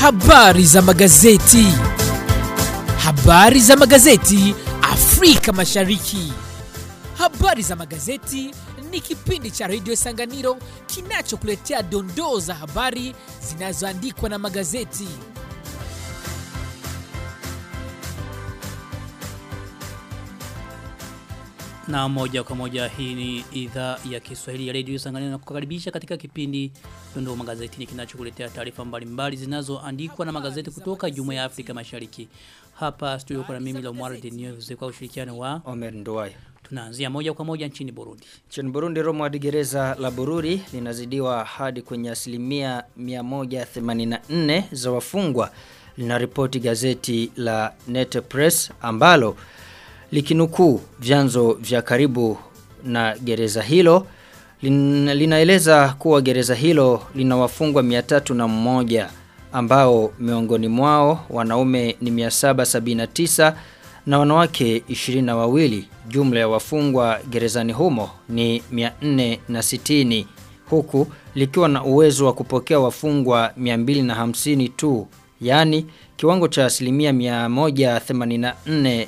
Habari za magazeti. Habari za magazeti Afrika Mashariki. Habari za magazeti ni kipindi cha redio Sanganiro kinachokuletea dondoo za habari zinazoandikwa na magazeti. Na moja kwa moja hii ni idhaa ya Kiswahili ya Radio Sanganiro na kukaribisha katika kipindi Dondoo Magazetini kinachokuletea taarifa mbalimbali zinazoandikwa na magazeti kutoka Jumuiya ya Afrika Mashariki. Hapa studio kuna mimi Lomwara Denio kwa ushirikiano wa Omer Nduwai. tunaanzia moja kwa moja nchini Burundi. Nchini Burundi Romo hadi gereza la Bururi linazidiwa hadi kwenye asilimia 184 za wafungwa linaripoti gazeti la Nete Press ambalo likinukuu vyanzo vya karibu na gereza hilo lin, linaeleza kuwa gereza hilo lina wafungwa 301 ambao miongoni mwao wanaume ni 779 na wanawake 22 jumla ya wafungwa gerezani humo ni 460 huku likiwa na uwezo wa kupokea wafungwa 250 tu yani kiwango cha asilimia 184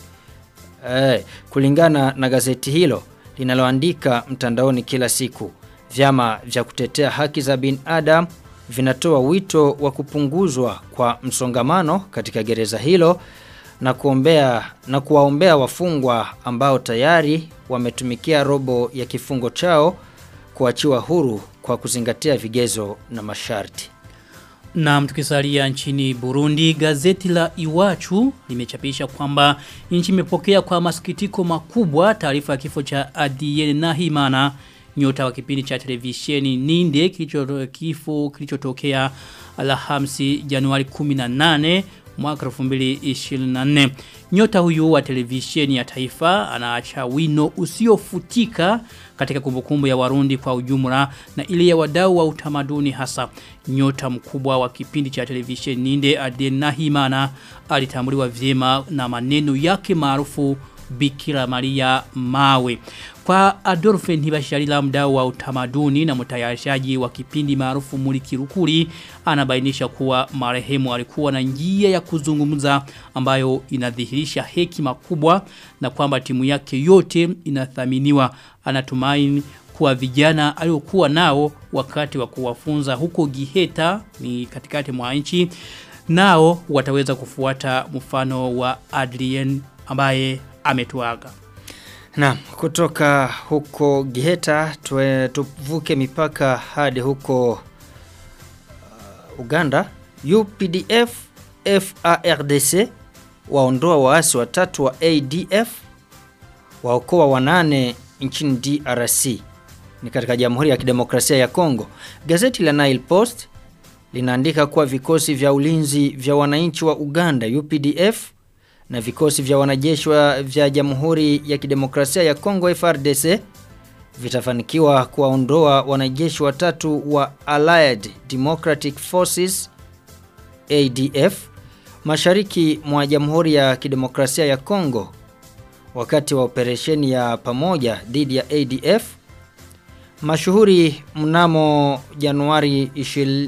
Eh, kulingana na gazeti hilo linaloandika mtandaoni kila siku, vyama vya kutetea haki za binadamu vinatoa wito wa kupunguzwa kwa msongamano katika gereza hilo na kuombea na kuwaombea wafungwa ambao tayari wametumikia robo ya kifungo chao kuachiwa huru kwa kuzingatia vigezo na masharti. Na tukisalia nchini Burundi, gazeti la Iwachu limechapisha kwamba nchi imepokea kwa masikitiko makubwa taarifa ya kifo cha Adiyene Nahimana nyota wa kipindi cha televisheni Ninde kilicho kifo kilichotokea Alhamisi Januari 18 mwaka 2024. Nyota huyu wa televisheni ya taifa anaacha wino usiofutika katika kumbukumbu ya Warundi kwa ujumla na ile ya wadau wa utamaduni hasa. Nyota mkubwa wa kipindi cha televisheni Ninde Adenahimana alitambuliwa vyema na maneno yake maarufu Bikira Maria Mawe. Kwa Adolphe Ntibasharila mdau wa utamaduni na mtayarishaji wa kipindi maarufu Mulikirukuri anabainisha kuwa marehemu alikuwa na njia ya kuzungumza ambayo inadhihirisha hekima kubwa na kwamba timu yake yote inathaminiwa anatumaini kuwa vijana aliokuwa nao wakati wa kuwafunza huko Giheta ni katikati mwa nchi nao wataweza kufuata mfano wa Adrien ambaye ametuaga. Na kutoka huko Giheta tuwe, tuvuke mipaka hadi huko uh, Uganda UPDF FARDC waondoa waasi watatu wa ADF waokoa wanane nchini DRC ni katika Jamhuri ya Kidemokrasia ya Kongo. Gazeti la Nile Post linaandika kuwa vikosi vya ulinzi vya wananchi wa Uganda UPDF na vikosi vya wanajeshi vya Jamhuri ya Kidemokrasia ya Kongo FRDC vitafanikiwa kuwaondoa wanajeshi watatu wa Allied Democratic Forces ADF mashariki mwa Jamhuri ya Kidemokrasia ya Kongo wakati wa operesheni ya pamoja dhidi ya ADF mashuhuri mnamo Januari 20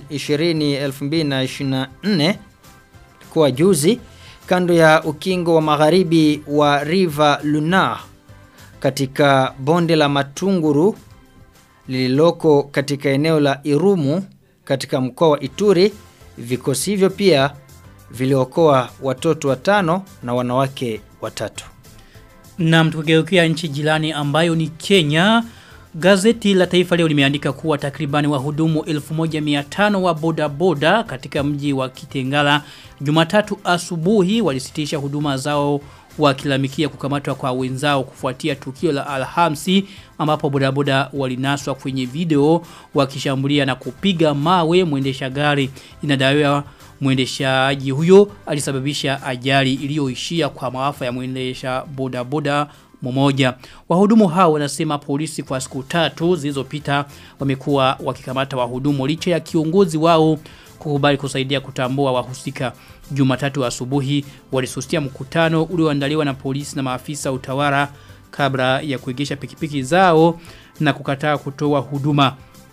2024 kwa juzi kando ya ukingo wa magharibi wa River Lunar katika bonde la Matunguru lililoko katika eneo la Irumu katika mkoa wa Ituri vikosi hivyo pia viliokoa watoto watano na wanawake watatu. Na mtukigeukia nchi jirani ambayo ni Kenya Gazeti la Taifa leo limeandika kuwa takribani wahudumu 1500 wa boda boda katika mji wa Kitengala Jumatatu asubuhi walisitisha huduma zao wakilamikia kukamatwa kwa wenzao kufuatia tukio la Alhamisi ambapo bodaboda walinaswa kwenye video wakishambulia na kupiga mawe mwendesha gari inadaiwa mwendeshaji huyo alisababisha ajali iliyoishia kwa maafa ya mwendesha bodaboda mmoja. Wahudumu hao wanasema polisi kwa siku tatu zilizopita wamekuwa wakikamata wahudumu licha ya kiongozi wao kukubali kusaidia kutambua wahusika. Jumatatu asubuhi walisusia mkutano ulioandaliwa na polisi na maafisa utawala kabla ya kuegesha pikipiki zao na kukataa kutoa huduma.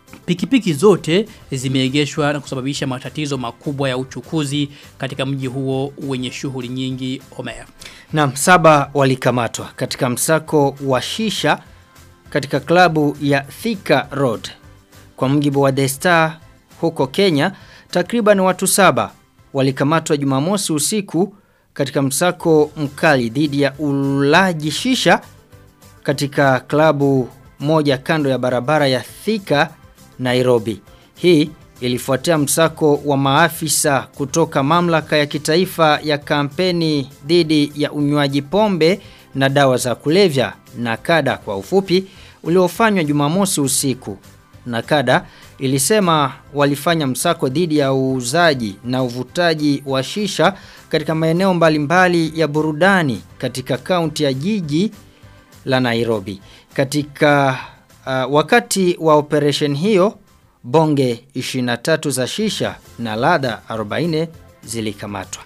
pikipiki zote zimeegeshwa na kusababisha matatizo makubwa ya uchukuzi katika mji huo wenye shughuli nyingi Omer. Naam, saba walikamatwa katika msako wa shisha katika klabu ya Thika Road. Kwa mjibu wa The Star huko Kenya, takriban watu saba walikamatwa Jumamosi usiku katika msako mkali dhidi ya ulaji shisha katika klabu moja kando ya barabara ya Thika Nairobi. Hii ilifuatia msako wa maafisa kutoka mamlaka ya kitaifa ya kampeni dhidi ya unywaji pombe na dawa za kulevya nakada kwa ufupi uliofanywa Jumamosi usiku. Nakada ilisema walifanya msako dhidi ya uuzaji na uvutaji wa shisha katika maeneo mbalimbali ya burudani katika kaunti ya jiji la Nairobi. Katika uh, wakati wa operation hiyo bonge 23 za shisha na ladha 40 zilikamatwa.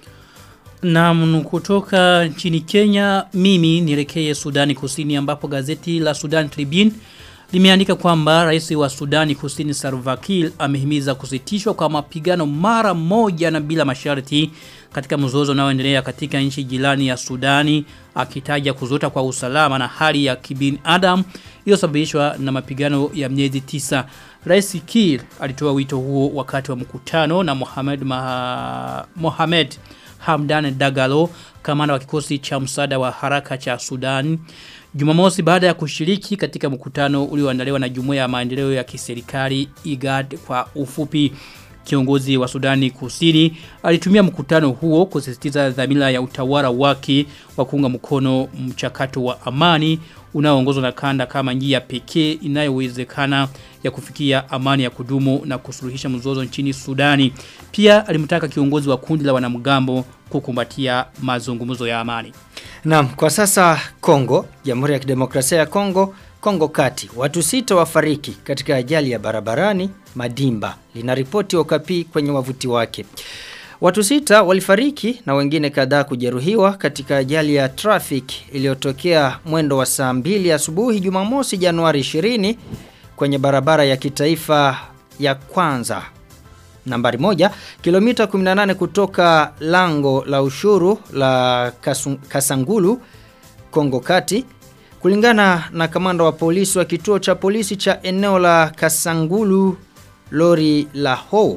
Na kutoka nchini Kenya mimi nielekee Sudani Kusini ambapo gazeti la Sudan Tribune limeandika kwamba rais wa Sudani Kusini Salva Kiir amehimiza kusitishwa kwa mapigano mara moja na bila masharti katika mzozo unaoendelea katika nchi jirani ya Sudani akitaja kuzota kwa usalama na hali ya kibinadamu iliyosababishwa na mapigano ya miezi tisa. Rais Kiir alitoa wito huo wakati wa mkutano na Mohamed Maha, Mohamed Hamdan Dagalo kamanda wa kikosi cha msaada wa haraka cha Sudan Jumamosi baada ya kushiriki katika mkutano ulioandaliwa na Jumuiya ya Maendeleo ya Kiserikali IGAD kwa ufupi kiongozi wa Sudani Kusini alitumia mkutano huo kusisitiza dhamira ya utawala wake wa kuunga mkono mchakato wa amani unaoongozwa na kanda kama njia pekee inayowezekana ya kufikia amani ya kudumu na kusuluhisha mzozo nchini Sudani. Pia alimtaka kiongozi wa kundi la wanamgambo kukumbatia mazungumzo ya amani. Naam, kwa sasa Kongo, Jamhuri ya Kidemokrasia ya Kongo, Kongo Kati, watu sita wafariki katika ajali ya barabarani Madimba. Linaripoti Okapi kwenye wavuti wake. Watu sita walifariki na wengine kadhaa kujeruhiwa katika ajali ya traffic iliyotokea mwendo wa saa mbili asubuhi Jumamosi Januari 20 kwenye barabara ya kitaifa ya kwanza nambari moja kilomita 18 kutoka lango la ushuru la Kasu, Kasangulu Kongo Kati kulingana na kamanda wa polisi wa kituo cha polisi cha eneo la Kasangulu lori la Ho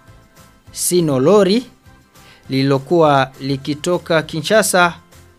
Sino lori lililokuwa likitoka Kinshasa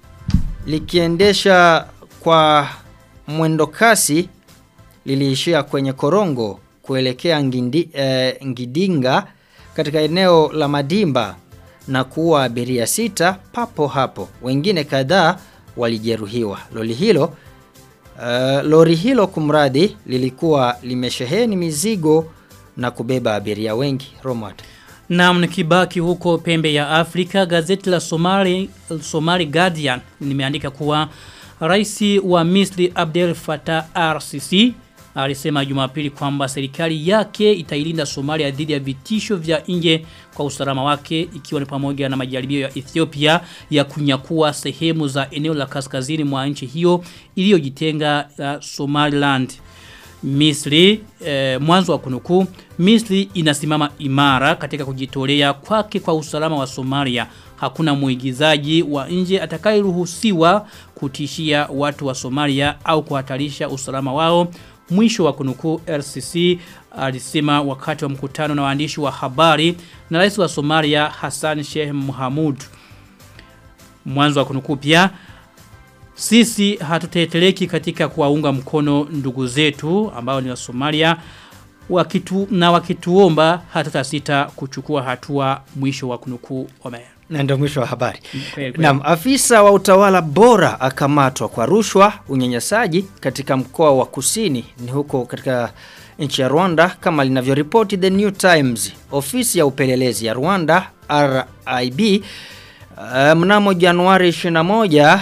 likiendesha kwa mwendo kasi liliishia kwenye korongo kuelekea ngindi, eh, Ngidinga katika eneo la Madimba na kuua abiria sita papo hapo. Wengine kadhaa walijeruhiwa. Lori hilo uh, lori hilo kumradi lilikuwa limesheheni mizigo na kubeba abiria wengi. Romad. Na mnikibaki huko pembe ya Afrika, gazeti la Somali, Somali Guardian limeandika kuwa rais wa Misri Abdel Fattah RCC alisema Jumapili kwamba serikali yake itailinda Somalia dhidi ya vitisho vya nje kwa usalama wake ikiwa ni pamoja na majaribio ya Ethiopia ya kunyakua sehemu za eneo la kaskazini mwa nchi hiyo iliyojitenga uh, Somaliland. Misri eh, mwanzo wa kunukuu Misri inasimama imara katika kujitolea kwake kwa usalama wa Somalia. Hakuna muigizaji wa nje atakayeruhusiwa kutishia watu wa Somalia au kuhatarisha usalama wao. Mwisho wa kunukuu RCC alisema wakati wa mkutano na waandishi wa habari na rais wa Somalia Hassan Sheikh Mohamud. Mwanzo wa kunukuu pia sisi hatuteteleki katika kuwaunga mkono ndugu zetu ambao ni wa Somalia wakitu, na wakituomba hatutasita kuchukua hatua mwisho wa kunukuu Omer. Na ndio mwisho wa habari. Kweli, kweli. Naam, afisa wa utawala bora akamatwa kwa rushwa, unyanyasaji katika mkoa wa Kusini ni huko katika nchi ya Rwanda kama linavyoripoti The New Times. Ofisi ya upelelezi ya Rwanda RIB uh, mnamo Januari 21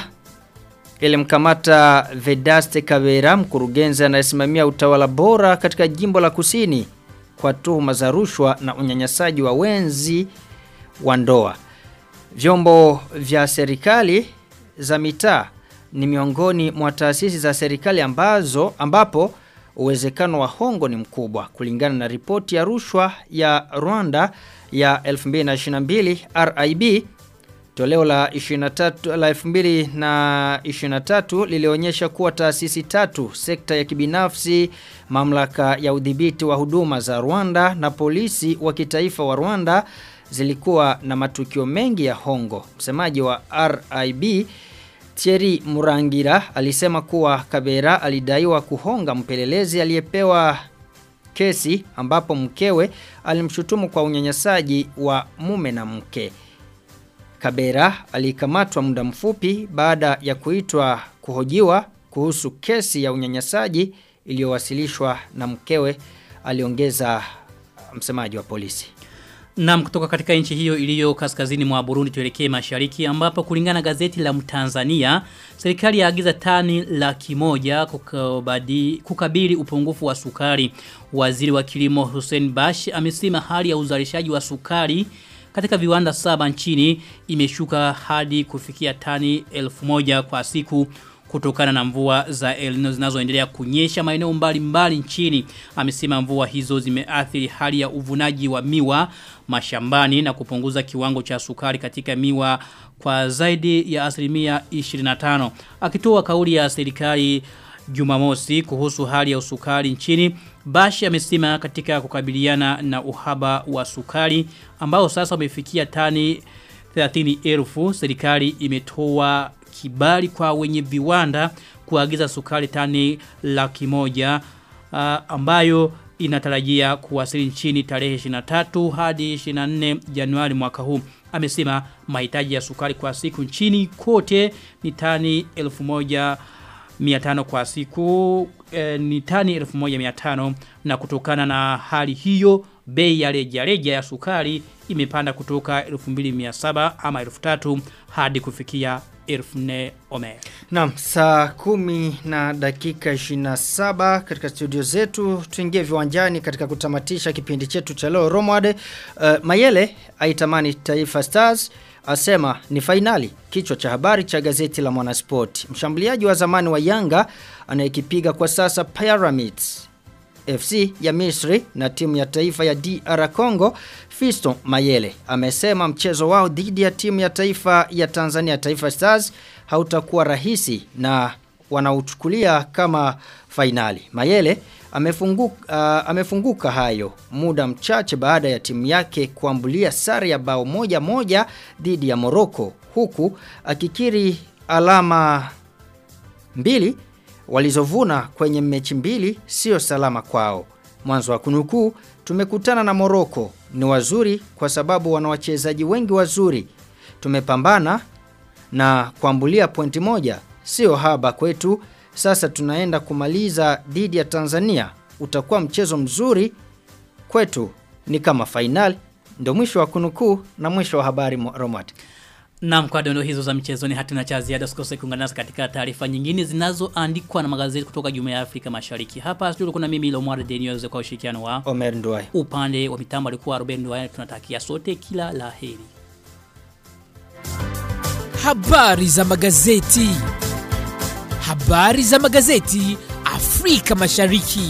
ilimkamata Vedaste Kavera, mkurugenzi anayesimamia utawala bora katika jimbo la Kusini kwa tuhuma za rushwa na unyanyasaji wa wenzi wa ndoa. Vyombo vya serikali za mitaa ni miongoni mwa taasisi za serikali ambazo ambapo uwezekano wa hongo ni mkubwa kulingana na ripoti ya rushwa ya Rwanda ya 2022 RIB Toleo la 23 la 2023 lilionyesha kuwa taasisi tatu, sekta ya kibinafsi, mamlaka ya udhibiti wa huduma za Rwanda na polisi wa kitaifa wa Rwanda zilikuwa na matukio mengi ya hongo. Msemaji wa RIB Thierry Murangira alisema kuwa Kabera alidaiwa kuhonga mpelelezi aliyepewa kesi ambapo mkewe alimshutumu kwa unyanyasaji wa mume na mke. Kabera alikamatwa muda mfupi baada ya kuitwa kuhojiwa kuhusu kesi ya unyanyasaji iliyowasilishwa na mkewe aliongeza msemaji wa polisi. Naam kutoka katika nchi hiyo iliyo kaskazini mwa Burundi tuelekee mashariki ambapo kulingana gazeti la Mtanzania serikali yaagiza tani laki moja kukabadi, kukabili upungufu wa sukari. Waziri wa kilimo Hussein Bash amesema hali ya uzalishaji wa sukari katika viwanda saba nchini imeshuka hadi kufikia tani elfu moja kwa siku kutokana na mvua za El Nino zinazoendelea kunyesha maeneo mbalimbali nchini. Amesema mvua hizo zimeathiri hali ya uvunaji wa miwa mashambani na kupunguza kiwango cha sukari katika miwa kwa zaidi ya asilimia 25. Akitoa kauli ya serikali Jumamosi kuhusu hali ya usukari nchini, Bashi amesema katika kukabiliana na uhaba wa sukari ambao sasa umefikia tani 30,000 serikali imetoa kibali kwa wenye viwanda kuagiza sukari tani laki moja uh, ambayo inatarajia kuwasili nchini tarehe 23 hadi 24 Januari mwaka huu. Amesema mahitaji ya sukari kwa siku nchini kote ni tani 1500 kwa siku eh, ni tani 1500 na kutokana na hali hiyo bei ya rejareja ya sukari imepanda kutoka 2700 ama 3000 hadi kufikia 1400 omer. Naam, saa kumi na dakika 27 katika studio zetu tuingie viwanjani katika kutamatisha kipindi chetu cha leo Romwade. Uh, Mayele aitamani Taifa Stars asema ni fainali kichwa cha habari cha gazeti la Mwanasport. Mshambuliaji wa zamani wa Yanga anayekipiga kwa sasa Pyramids FC ya Misri na timu ya taifa ya DR Congo Fisto Mayele amesema mchezo wao dhidi ya timu ya taifa ya Tanzania Taifa Stars hautakuwa rahisi na wanauchukulia kama fainali. Mayele amefunguka, uh, amefunguka hayo muda mchache baada ya timu yake kuambulia sare ya bao moja moja dhidi ya Morocco huku akikiri alama mbili walizovuna kwenye mechi mbili sio salama kwao. Mwanzo wa kunukuu, tumekutana na Moroko ni wazuri kwa sababu wana wachezaji wengi wazuri. Tumepambana na kuambulia pointi moja, sio haba kwetu. Sasa tunaenda kumaliza dhidi ya Tanzania. Utakuwa mchezo mzuri kwetu, ni kama fainali. Ndio mwisho wa kunukuu na mwisho wa habari Romat. Naam kwa dondo hizo za mchezoni hatuna cha ziada usikose kuungana nasi katika taarifa nyingine zinazoandikwa na magazeti kutoka Jumuiya ya Afrika Mashariki. Hapa studio kuna mimi Lomar Denius kwa ushirikiano wa Omer Nduwai. Upande wa mitambo alikuwa Ruben Nduwai tunatakia sote kila laheri. Habari za magazeti. Habari za magazeti Afrika Mashariki.